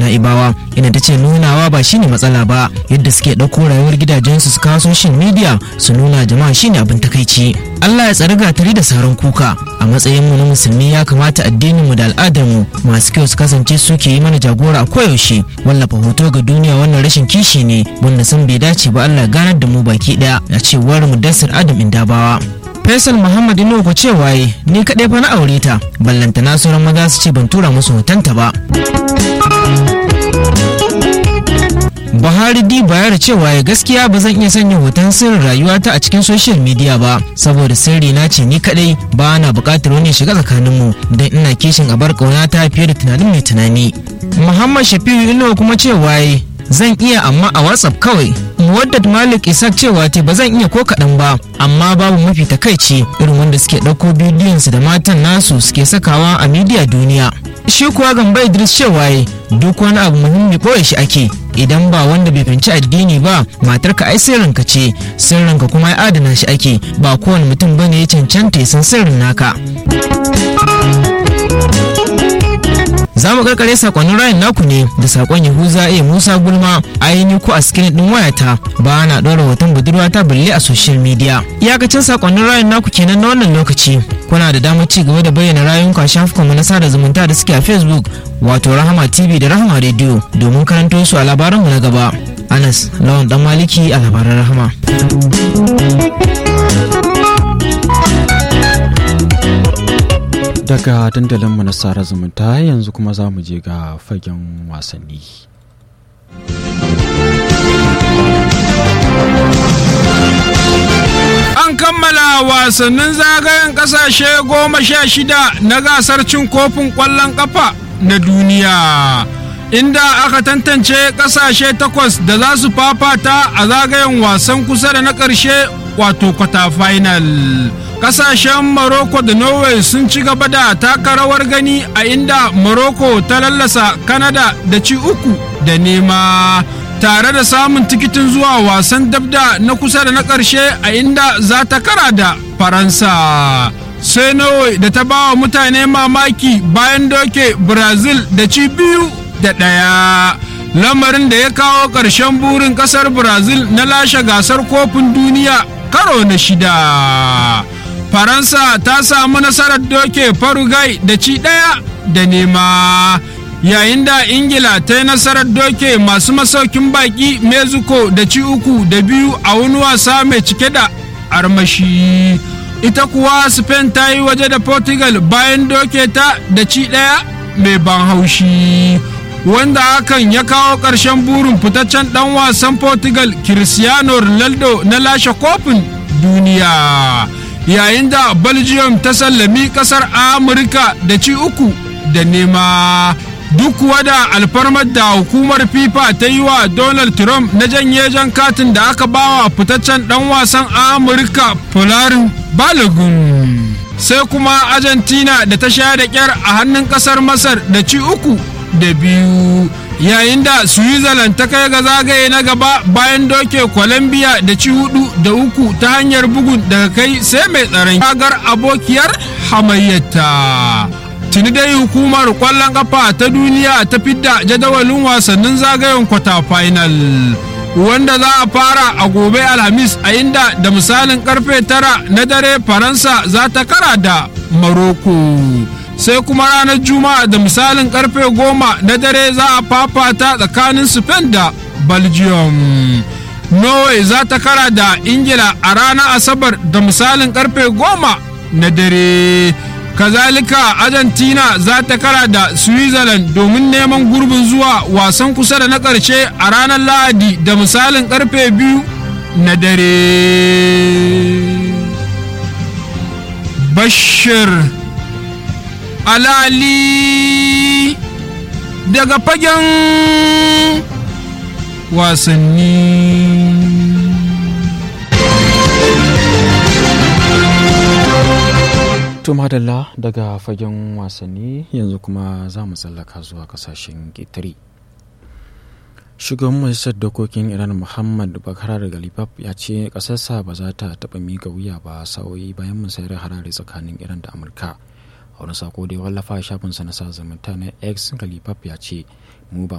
na'ibawa inda ta ce nunawa ba shine matsala ba yadda suke ɗauko rayuwar gidajensu su kawo social media su nuna jama'a shine abin takaici Allah ya tsari gatari da saran kuka a matsayin mu na musulmi ya kamata addinin mu da al'adar mu masu kyau su kasance suke yi mana jagora a koyaushe wallafa hoto ga duniya wannan rashin kishi ne wanda sun bai dace ba Allah ganar da mu baki daya a cewar mudassir Adam Indabawa Faisal Muhammad Inuwa cewa ni kaɗai fa na aure ta ballanta na sauran maza su ce ban tura musu hotonta ba. Buhari di bayar cewa ya gaskiya ba zan iya sanya hoton sirrin rayuwata a cikin social media ba saboda sirri na ce ni kadai ba na bukatar wani shiga tsakaninmu don ina kishin a bar ta fiye da tunanin mai tunani. Muhammad Shafi'u Inuwa kuma cewa zan iya amma a WhatsApp kawai. Muwaddat Malik Isaac cewa te ba zan iya ko kaɗan ba amma babu mafi takaici irin wanda suke ɗauko bidiyonsu da matan nasu suke sakawa a midiya duniya. Shi kuwa gamba Idris cewa duk wani abu muhimmi ɓoye shi ake idan ba wanda bai fahimci addini ba matarka ai sirrinka ce sirrinka kuma ya adana shi ake ba kowane mutum bane ya cancanta ya san sirrin naka. za mu karkare sakonnin rayin naku ne da sakon yahuza a musa gulma aini ko a screen din wayata ba na ɗora hoton budurwa ta balle a social media iyakacin sakonnin rayin naku kenan na wannan lokaci kuna da damar ci gaba da bayyana rayuwanku a shafukanmu na sada zumunta da suke a facebook wato rahama tv da rahama radio domin karanto su a labaranmu na gaba anas lawan dan maliki a labaran rahama daga dandalinmu na sara zumunta yanzu kuma za mu je ga fagen wasanni an kammala wasannin zagayen kasashe goma sha shida na gasar cin kofin ƙwallon ƙafa na duniya inda aka tantance kasashe takwas da za su fafata a zagayen wasan kusa da na ƙarshe wato kwata final kasashen Morocco da Norway sun ci gaba da taka rawar gani a inda Morocco ta lallasa Canada da ci uku da nema tare da samun tikitin zuwa wasan dabda na kusa da na ƙarshe a inda za ta kara da Faransa. Sai Norway da ta bawa mutane mamaki bayan doke Brazil da ci biyu da ɗaya. Lamarin da ya kawo ƙarshen burin ƙasar Brazil na lashe gasar kofin duniya karo na shida. faransa ta samu nasarar doke farugai da ci ɗaya da nema yayin da ingila ta yi nasarar doke masu masaukin baki mexico da ci uku da biyu a wani wasa mai cike da armashi ita kuwa spain ta yi waje da portugal bayan doke ta da ci ɗaya mai ban haushi wanda hakan ya kawo ƙarshen burin fitaccen ɗan wasan portugal cristiano ronaldo na lashe kofin duniya yayin da belgium ta sallami kasar amurka da ci uku da nema duk kuwa da alfarmar da hukumar fifa ta yi wa donald trump na janye jan katin da aka bawa fitaccen dan wasan amurka folarin balogun sai kuma argentina da ta sha da kyar a hannun kasar masar da ci uku da biyu yayin da switzerland ta kai ga zagaye na gaba bayan doke colombia da ci hudu da uku ta hanyar bugun daga kai sai mai tsaron kagar abokiyar hamayyata tuni dai hukumar kwallon kafa ta duniya ta fidda jadawalin wasannin zagayen kwata final wanda za a fara a gobe alhamis a inda da misalin karfe tara na dare faransa za ta kara da maroko sai kuma ranar juma'a da misalin karfe goma na dare za a fafata tsakanin spain da belgium norway za ta kara da ingila a ranar asabar da misalin karfe goma na dare kazalika argentina za ta kara da switzerland domin neman gurbin zuwa wasan kusa da na ƙarshe a ranar lahadi da misalin karfe biyu na dare bashir alali daga fagen wasanni to madalla daga fagen wasanni yanzu kuma za mu tsallaka zuwa kasashen ƙetare shugaban majalisar dokokin iran muhammad bakar daga lipap ya ce ƙasarsa ba za ta taɓa miƙa wuya ba sa'o'i bayan musayar harare tsakanin iran da amurka a wani sako da ya wallafa a shafinsa na sa zumunta na x galipap ya ce mu ba